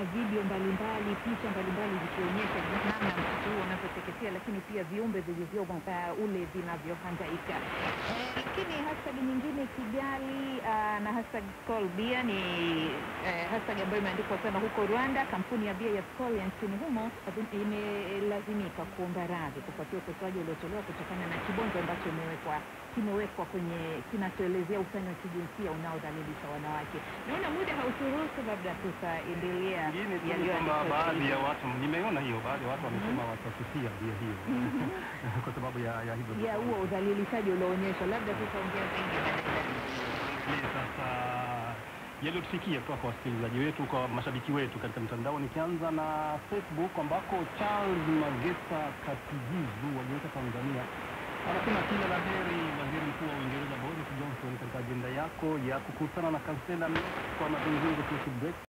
video mbalimbali, picha mbalimbali zikionyesha namna msitu huo unavyoteketea, lakini pia viumbe vilivyomo uh, ule vinavyohangaika. Eh, lakini hashtag nyingine Kigali uh, na hashtag Skol Beer ni eh, hashtag ambayo imeandikwa sana huko Rwanda. Kampuni ya bia ya Skol ya nchini humo imelazimika kuomba radhi kufuatia ukosoaji uliotolewa kutokana na kibonzo ambacho imewekwa kimewekwa kwenye kinachoelezea usani wa kijinsia unaodhalilisha wanawake. Naona muda hauturuhusu, labda tutaendelea Ingine tu ni yaliyoandikwa kwamba baadhi zaidi. ya watu, nimeona hiyo, baadhi ya watu wamesema watasusia bia hiyo kwa sababu ya ya hivyo ya huo udhalilishaji ulioonyeshwa, labda tutaongea zaidi baadaye. Ni sasa yaliyotufikia kutoka kwa wasikilizaji wetu, kwa mashabiki wetu katika mtandao, nikianza na Facebook ambako Charles Magesa Katijizu waliweka Tanzania anasema kila la heri waziri mkuu wa Uingereza Boris Johnson katika ajenda yako ya kukutana na kansela Merkel kwa mazungumzo kuhusu Brexit.